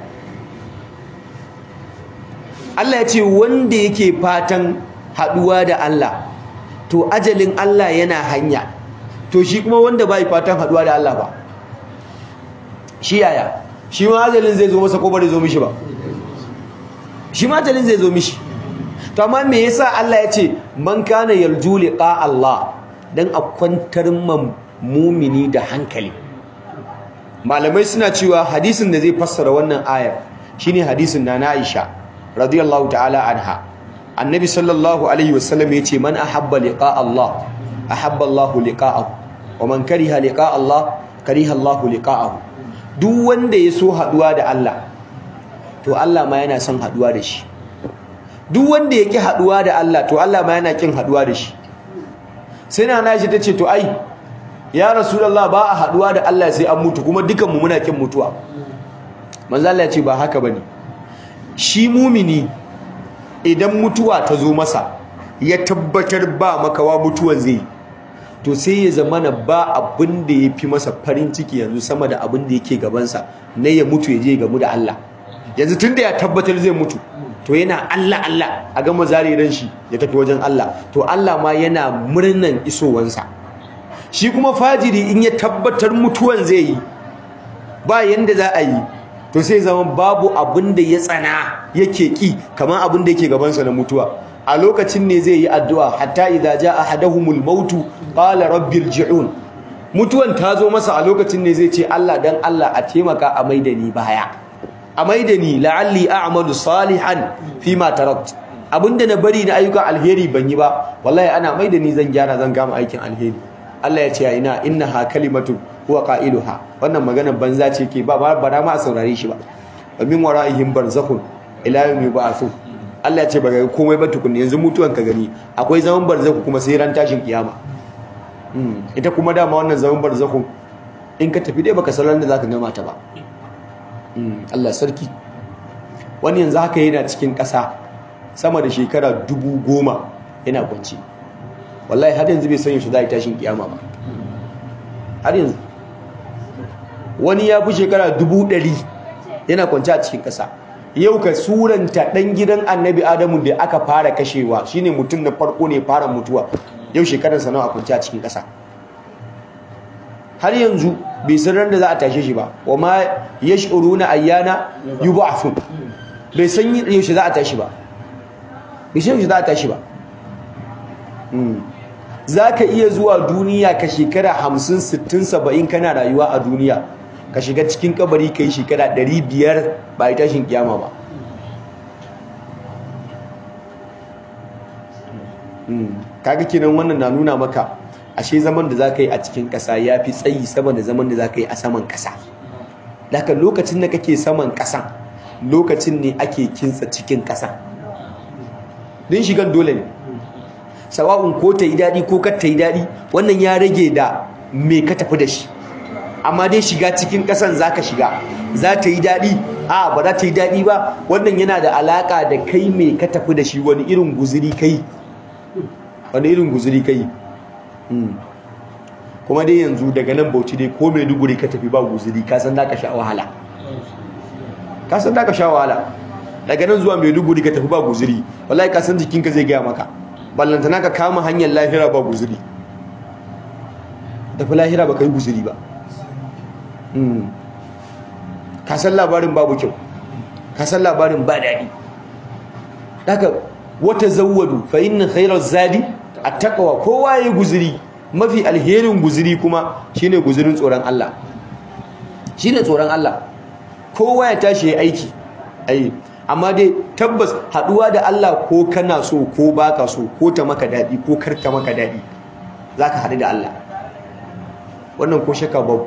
Allah ya ce wanda yake fatan haduwa da Allah to ajalin Allah yana hanya to shi kuma wanda bai fatan haduwa da Allah ba shi yaya shi ma ajalin zai zo masa ko ba zai zo mishi ba shi ma ajalin zai zo mishi to amma me yasa Allah ya ce man kana yarju liqa Allah dan a kwantar man mumini da hankali malamai suna cewa hadisin da zai fassara wannan ayar shine hadisin na Aisha radiyallahu ta'ala anha annabi sallallahu alaihi wasallam yace man ahabba liqa Allah ahabba Allah liqa'ahu wa man kariha liqa Allah kariha Allah liqa'ahu duk wanda ya so haduwa da Allah to Allah ma yana son haduwa da shi duk wanda yake haduwa da Allah to Allah ma yana kin haduwa da shi sai na nashi tace to ai ya rasulullah ba a haduwa da Allah sai an mutu kuma dukan mu muna kin mutuwa manzo Allah ya ce ba haka bane shi mumini idan mutuwa ta zo masa ya tabbatar ba makawa mutuwan zai to sai ya zamana ba abin da ya fi masa farin ciki yanzu sama da abin da yake gabansa na ya mutu ya je gamu da Allah yanzu tunda ya tabbatar zai mutu to yana Allah Allah a gama zare ran shi ya tafi wajen Allah to Allah ma yana murnan isowansa shi kuma fajiri in ya tabbatar mutuwan zai yi ba yanda za a yi to sai zama babu abin da ya tsana yake ki kamar abin da yake gabansa na mutuwa a lokacin ne zai yi addu'a hatta idza jaa ahaduhumul mautu qala rabbi irji'un mutuwan ta zo masa a lokacin ne zai ce Allah dan Allah a taimaka a maida ni baya a maida ni la'alli a'malu salihan fi ma tarakt abinda na bari na ayyukan alheri ban yi ba wallahi ana maida ni zan gyara zan gama aikin alheri Allah ya ce ina innaha kalimatu huwa qailuha wannan maganar banza ce ke ba ba ma a saurare shi ba wa min wara'ihim barzakhun ila yawmi ba'athu Allah ya ce ba ga komai ba tukunni yanzu mutuwan ka gani akwai zaman barzakhu kuma sai ran tashin kiyama ita kuma dama wannan zaman barzakhun in ka tafi dai baka san da zaka gama ta ba Allah sarki wani yanzu haka yana cikin ƙasa sama da shekara dubu goma yana kwanci wallahi har yanzu bai san yaushe za a yi tashin kiyama ba har yanzu wani ya fi shekara dubu ɗari yana kwanci a cikin ƙasa yau ka suranta ɗan gidan annabi adamu da aka fara kashewa shine mutum na farko ne fara mutuwa yau shekararsa nawa a kwanci a cikin ƙasa har yanzu bai san ran da za a tashe shi ba wa ma yash'uruna ayyana yub'athun bai san yaushe za a tashi ba bai san yaushe za a tashi ba za ka iya zuwa duniya ka shekara hamsin sittin saba'in kana rayuwa a duniya ka shiga cikin kabari ka yi shekara ɗari biyar ba yi tashin kiyama ba kaga kenan wannan na nuna maka ashe zaman da za ka yi a cikin ƙasa ya fi tsayi sama da zaman da za ka yi a saman ƙasa daga lokacin da kake saman ƙasa lokacin ne ake kinsa cikin ƙasa din shigan dole ne sawa'un ko ta yi daɗi ko kar ta yi daɗi wannan ya rage da me ka tafi da shi amma dai shiga cikin ƙasan za ka shiga za ta yi daɗi a ba za ta yi daɗi ba wannan yana da alaƙa da kai me ka tafi da shi wani irin guziri kai wani irin guziri kai kuma dai yanzu daga nan bauchi dai ko mai duguri ka tafi ba guziri ka san da ka sha wahala ka san da ka sha wahala daga nan zuwa mai duguri ka tafi ba guziri wallahi ka san jikinka zai gaya maka ballantana ka kama hanyar lahira ba guzuri tafi lahira ba ka yi guzuri ba ka san labarin babu kyau ka san labarin ba daɗi daga wata zawwadu fa inna khairar zadi a takawa kowa ya yi guzuri mafi alherin guzuri kuma shine guzurin tsoron Allah shine tsoron Allah kowa ya tashi ya aiki ayi amma dai tabbas haduwa da Allah ko kana so ko baka so ko ta maka dadi ko karta maka dadi zaka hadu da Allah wannan ko shakka babu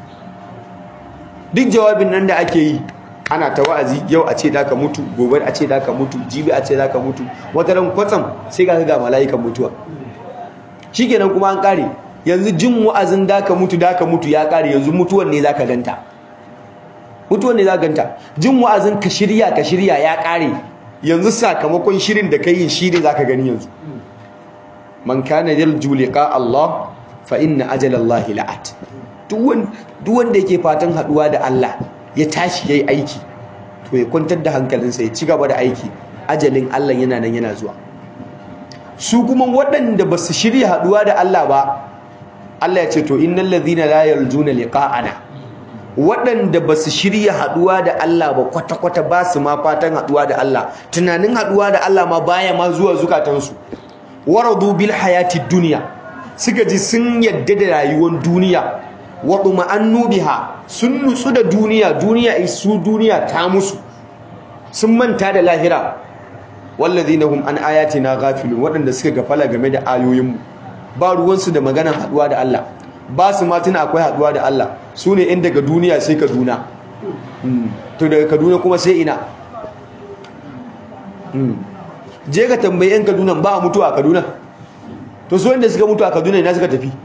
duk jawabin nan da ake yi ana ta wa'azi yau a ce da ka mutu gobe a ce da ka mutu jibi a ce da ka mutu wata ran kwatsam sai ga ga mala'ikan mutuwa shikenan kuma an kare yanzu jin wa'azin da ka mutu da ka mutu ya kare yanzu mutuwan ne zaka ganta mutuwan ne za ganta jin wa'azin ka shirya ka shirya ya kare yanzu sakamakon shirin da kai shi ne zaka gani yanzu man kana yarju liqa Allah fa inna ajala Allah la'at duk wanda yake fatan haduwa da Allah ya tashi yayi aiki to ya kwantar da hankalinsa ya ci gaba da aiki ajalin Allah yana nan yana zuwa su kuma waɗanda ba su shirya haduwa da Allah ba Allah ya ce to innal ladhina la yarjuna liqa'ana waɗanda ba su shirya haɗuwa da Allah ba kwata-kwata ba su ma fatan haɗuwa da Allah tunanin haɗuwa da Allah ma baya ma zuwa zukatansu waradu bil hayati duniya suka ji sun yadda da rayuwar duniya waɗu ma'annu biha sun nutsu da duniya duniya su duniya ta musu sun manta da lahira wallazina hum an ayatina ghafilun waɗanda suka gafala game da ayoyinmu ba ruwansu da maganar haɗuwa da Allah ba su ma tuna akwai haduwa da Allah su ne in daga duniya sai kaduna to daga kaduna kuma sai ina je ka tambayi yan kaduna ba a mutu a kaduna to su wanda suka mutu a kaduna ina suka tafi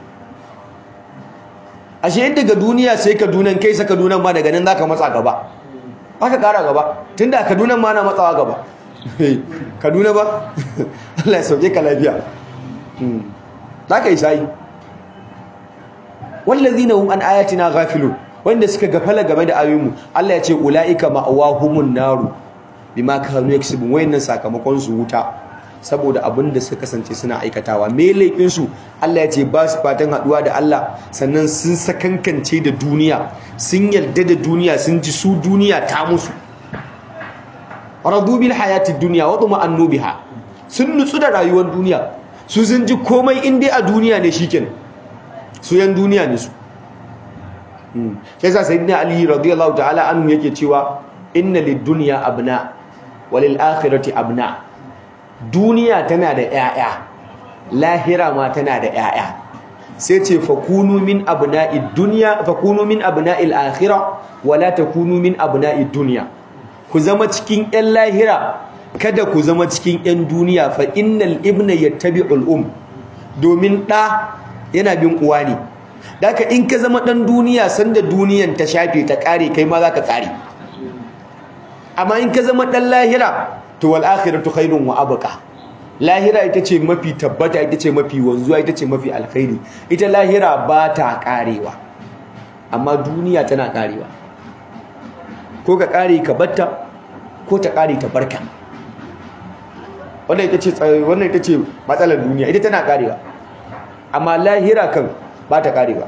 ashe in daga duniya sai kaduna kai sa kaduna ma daga nan zaka matsa gaba aka kara gaba tunda a kaduna ma na matsawa gaba kaduna ba Allah ya sauke ka lafiya za ka yi sayi wallazina hum an ayatina ghafilun wanda suka gafala game da ayoyinmu Allah ya ce ulaika ma'awahumun naru bima kanu yaksubun wayannan sakamakon su wuta saboda abin da suka kasance suna aikatawa me laifin su Allah ya ce ba su fatan haduwa da Allah sannan sun sakankance da duniya sun yarda da duniya sun ji su duniya ta musu radu bil hayatid dunya wa tuma'annu biha sun nutsu da rayuwar duniya su sun ji komai in dai a duniya ne shikenan su yan duniya ne su sai sa sayyidina ali radiyallahu ta'ala anhu yake cewa inna lid-dunya abna walil akhirati abna duniya tana da 'ya'ya lahira ma tana da 'ya'ya sai ce fakunu min abna'id dunya fakunu min abna'il akhirah wala takunu min abna'id dunya ku zama cikin 'yan lahira kada ku zama cikin 'yan duniya fa innal ibna yattabi'ul um domin ɗa yana bin uwa ne daka in ka zama ɗan duniya sanda duniyan ta shafe ta ƙare kai ma za ka ƙare amma in ka zama ɗan lahira to wal akhiratu khairun wa abqa lahira ita ce mafi tabbata ita ce mafi wanzuwa ita ce mafi alkhairi ita lahira ba ta ƙarewa amma duniya tana ƙarewa ko ka ƙare ka batta ko ta ƙare ta barka wannan ita ce wannan ita ce matsalar duniya ita tana ƙarewa amma lahira kan ba ta karewa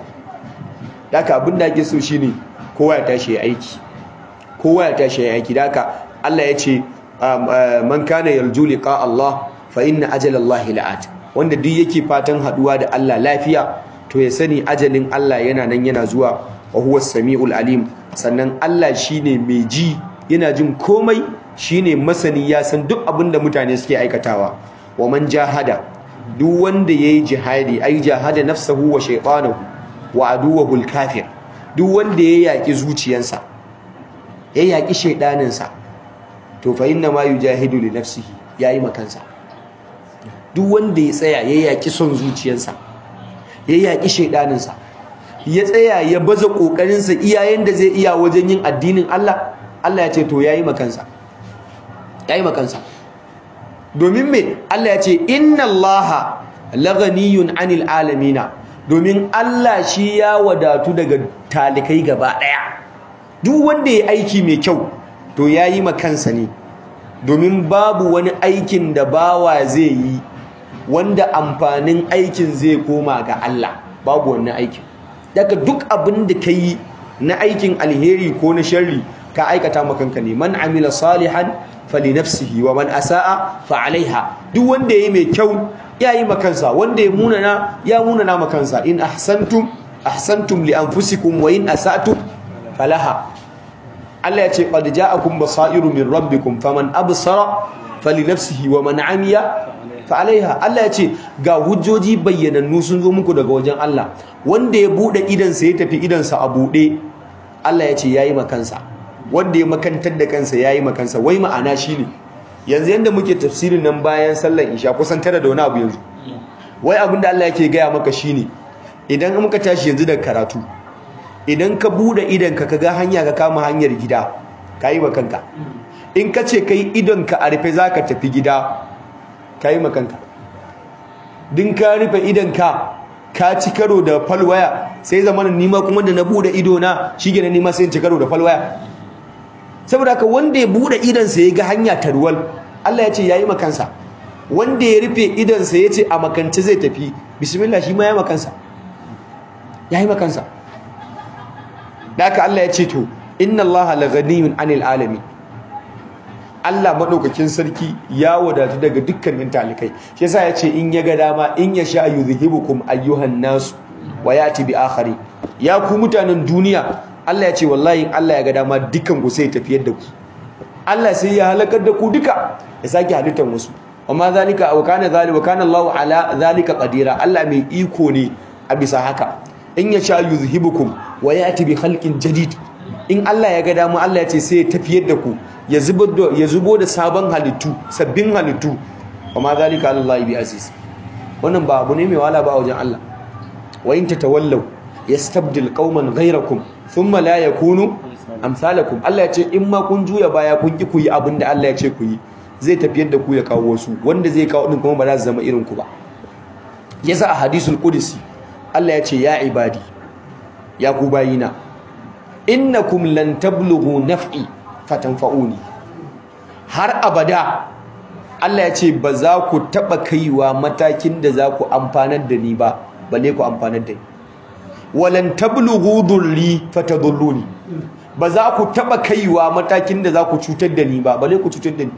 daga abin da ake so shine kowa ya tashi ya aiki kowa ya tashi ya aiki daga Allah ya ce man kana yarju liqa Allah fa inna ajala Allah la'at wanda duk yake fatan haduwa da Allah lafiya to ya sani ajalin Allah yana nan yana zuwa wa huwa samiul alim sannan Allah shine mai ji yana jin komai shine masani ya san duk abin da mutane suke aikatawa wa man jahada duk wanda yayi jihadi ai jahada nafsahu wa shaytanahu wa aduwahu al-kafir duk wanda ya yaki zuciyarsa ya yaki shaydaninsa to fa inna ma yujahidu li nafsihi yayi makansa duk wanda ya tsaya ya yaki son zuciyarsa ya yaki shaydaninsa ya tsaya ya baza kokarinsa iyayen da zai iya wajen yin addinin Allah Allah ya ce to yayi makansa yayi makansa domin me Allah ya ce inna allaha laghaniyun anil alamina domin Allah shi ya wadatu daga talikai gaba daya duk wanda ya aiki mai kyau to yayi makansa ne domin babu wani aikin da bawa zai yi wanda amfanin aikin zai koma ga Allah babu wannan aikin daga duk abin da kai na aikin alheri ko na sharri ka aikata makanka ne man amila salihan falinafsihi wa man asaa fa alaiha duk wanda yayi mai kyau yayi makansa wanda ya munana ya munana makansa in ahsantum ahsantum li anfusikum wa in asatum falaha Allah ya ce qad ja'akum basairu min rabbikum faman absara falinafsihi wa man amiya fa alaiha Allah ya ce ga hujjoji bayyanannu sun zo muku daga wajen Allah wanda ya bude idan sa ya tafi idan sa a bude Allah ya ce yayi makansa wanda ya makantar da kansa ya yi makansa wai ma'ana shi ne yanzu yadda muke tafsirin nan bayan sallar isha kusan tara da wani abu yanzu wai abin da Allah yake gaya maka shi ne idan muka tashi yanzu da karatu idan ka buɗe idanka ka ga hanya ka kama hanyar gida ka yi makanka in ka ce ka yi idonka a rufe za ka tafi gida ka yi makanka din ka rufe idonka ka ci karo da falwaya sai zamanin nima kuma da na buɗe idona shi gina nima sai ci karo da falwaya saboda haka wanda ya bude idansa ya ga hanya tarwal Allah ya ce yayi makansa wanda ya rufe idansa ya ce a makance zai tafi bismillah shi ma ya makansa yayi makansa da haka Allah ya ce to inna Allah la ghaniyun anil alamin Allah madaukakin sarki ya wadatu daga dukkanin talikai shi yasa ya ce in ya ga dama in ya sha yuzhibukum ayyuhan nas wa yati bi akhari ya ku mutanen duniya Allah ya ce wallahi Allah ya ga dama dukan ku sai tafiyar da ku Allah sai ya halakar da ku duka ya sake halittar wasu amma zalika wa kana zalika wa kana Allahu ala zalika qadira Allah mai iko ne a bisa haka in ya sha yuzhibukum wa yati bi khalqin jadid in Allah ya ga dama Allah ya ce sai ya tafiyar da ku ya zubo da ya zubo da sabon halittu sabbin halittu amma zalika Allah bi aziz wannan ba abu ne mai wala ba a wajen Allah wa in tatawallaw yastabdil qauman ghayrakum thumma la yakunu amsalakum Allah ya ce in ma kun juya baya kun ki ku yi abin da Allah ya ce ku yi zai tafiyar da ku ya kawo wasu wanda zai kawo din kuma ba za su zama irin ku ba yasa a hadisul qudsi Allah ya ce ya ibadi ya ku bayina innakum lan tablughu naf'i fatanfa'uni har abada Allah ya ce ba za ku taba kaiwa matakin da za ku amfanar da ni ba balle ku amfanar da ni walan tablughu durri fatadurruni ba za ku taba kaiwa matakin da za ku cutar da ni ba balle ku cutar da ni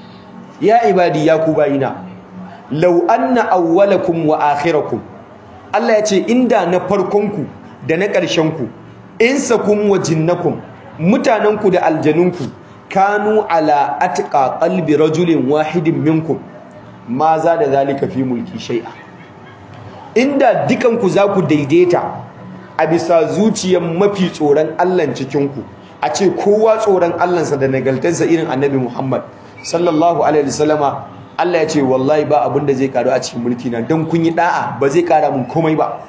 ya ibadi ya ku bayina law anna awwalakum wa akhirakum Allah ya ce inda na farkonku da na ƙarshenku insakum wa jinnakum mutanenku da aljanunku kanu ala atqa qalbi rajulin wahidin minkum ma za da zalika fi mulki shay'a inda dukanku za ku daidaita a bisa zuciyar mafi tsoron Allah cikinku a ce kowa tsoron Allahnsa da nagaltarsa irin annabi Muhammad sallallahu alaihi wasallama Allah ya ce wallahi ba abin da zai karu a cikin mulki na don kun yi da'a ba zai kara mun komai ba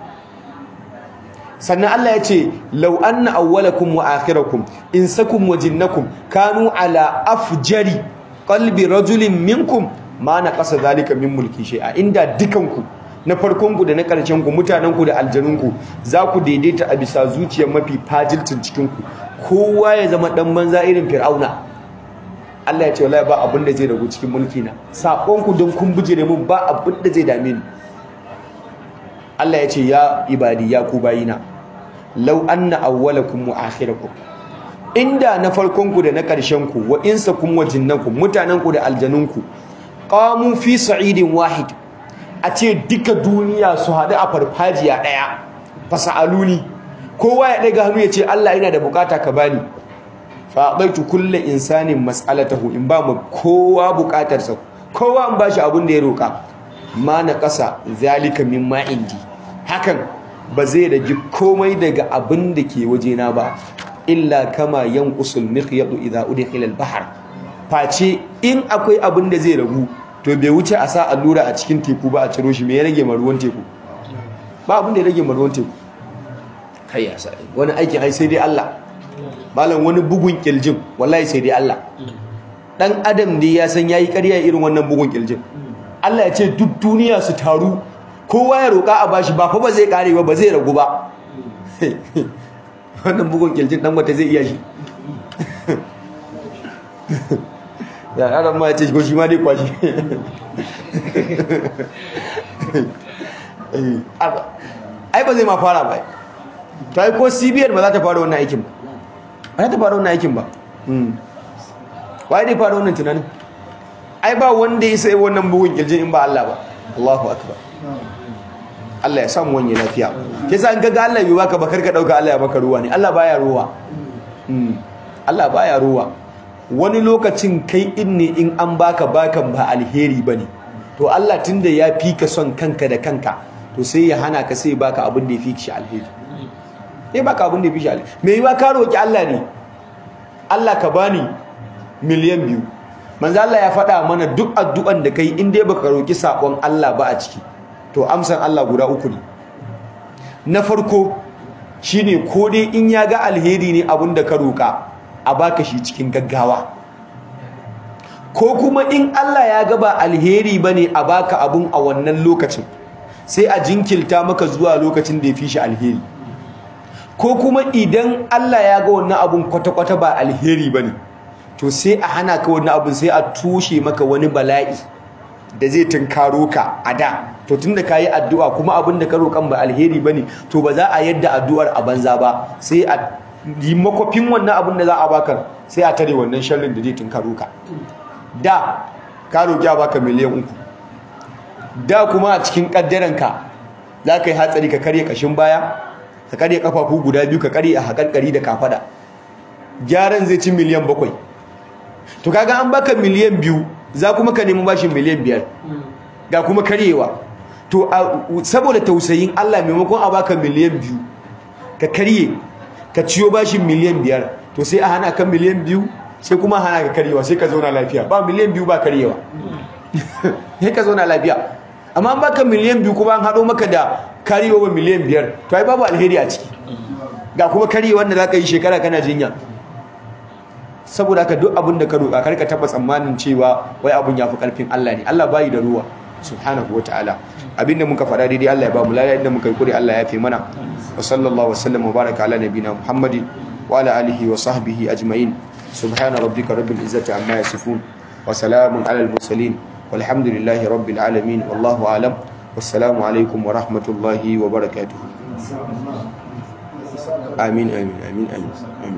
sannan Allah ya ce law anna awwalakum wa akhirakum insakum wa jinnakum kanu ala afjari qalbi rajulin minkum ma naqasa zalika min mulki shay'a inda dukanku na farkonku da na ƙarshenku mutanenku da aljanunku za ku daidaita a bisa zuciyar mafi fajilcin cikinku kowa ya zama ɗan banza irin fir'auna Allah ya ce wallahi ba abin da zai ragu cikin mulki na saƙonku don kun bijire mun ba abin da zai dame ni Allah ya ce ya ibadi ya ku bayina law anna awwalakum wa akhirakum inda na farkonku da na ƙarshenku wa insakum wa jinnakum mutanenku da aljanunku qamu fi sa'idin wahid a ce duka duniya su haɗu a farfajiya ɗaya fasa'aluni kowa ya ɗaga hannu ya ce Allah ina da bukata ka bani faɗaitu kulle insanin mas'alatahu in ba mu kowa bukatarsa kowa an bashi abin da ya roƙa ma na ƙasa zalika min ma indi hakan ba zai rage komai daga abin da ke wajena ba illa kama yanqusul miqyadu idza udkhila al-bahr face in akwai abin da zai ragu to bai wuce a sa allura a cikin teku ba a ciro shi me ya rage ruwan teku ba abin da ya rage ruwan teku kai ya sa wani aikin ai sai dai Allah malam wani bugun kiljin wallahi sai dai Allah dan adam ne ya san yayi ƙarya irin wannan bugun kiljin Allah ya ce duk duniya su taru kowa ya roƙa a bashi ba fa ba zai kare ba ba zai ragu ba wannan bugun kiljin dan wata zai iya shi ya yaran ma ya ce ko shi ma dai kwashi ai ba zai ma fara ba to ai ko cbn ba za ta fara wannan aikin ba ba za ta fara wannan aikin ba wai dai fara wannan tunanin ai ba wanda ya sai wannan bugun kirjin in ba Allah ba Allahu akbar Allah ya samu wani lafiya kisa an kaga Allah bai baka ba karka dauka Allah ya baka ruwa ne Allah baya ruwa Allah baya ruwa wani lokacin kai in ne in an baka bakan ba alheri bane to Allah tunda ya fi ka son kanka da kanka to sai ya hana ka sai baka abin da ya fi shi alheri sai baka abin da ya fi shi alheri me yiwa ka roki Allah ne Allah ka bani miliyan biyu manzo Allah ya faɗa mana duk addu'an da kai in dai baka roki sakon Allah ba a ciki to amsan Allah guda uku ne na farko shine ko dai in ya ga alheri ne abin da ka roka a baka shi cikin gaggawa ko kuma in Allah ya ga ba alheri bane a baka abun a wannan lokacin sai a jinkilta maka zuwa lokacin da ya fi shi alheri ko kuma idan Allah ya ga wannan abun kwata-kwata ba alheri bane to sai a hana ka wannan abun sai a tushe maka wani bala'i da zai tunkaro ka a da to tunda kayi addu'a kuma abin da ka roƙan ba alheri bane to ba za a yadda addu'ar a banza ba sai a yi makwafin wannan abin da za a baka sai a tare wannan sharrin da zai tunkaro ka da ka roƙi a baka miliyan uku da kuma a cikin ƙaddaranka za ka yi hatsari ka karye ƙashin baya ka karye ƙafafu guda biyu ka karye a haƙarƙari da kafaɗa gyaran zai ci miliyan bakwai to kaga an baka miliyan biyu za kuma ka nemi bashin miliyan biyar ga kuma karyewa to saboda tausayin Allah maimakon a baka miliyan biyu ka karye ka ciyo bashin miliyan biyar to sai a hana ka miliyan biyu sai kuma hana ka karyewa sai ka zauna lafiya ba miliyan biyu ba karyewa sai ka zauna lafiya amma an baka miliyan biyu kuma an haɗo maka da karyewa miliyan biyar to ai babu alheri a ciki ga kuma karyewa da za ka yi shekara kana jinya saboda haka duk abin da ka roƙa karka taɓa tsammanin cewa wai abin ya fi ƙarfin Allah ne Allah bayi da ruwa subhanahu wa ta'ala abinda muka faɗa daidai Allah ya ba mu lada inda muka yi kure Allah ya fi mana wa sallallahu wasallam wa baraka ala nabina muhammadin wa ala alihi wa sahbihi ajma'in subhana rabbika rabbil izzati amma yasifun wa salamun ala al mursalin walhamdulillahi rabbil alamin wallahu alam wassalamu alaikum wa rahmatullahi wa barakatuh amin amin amin amin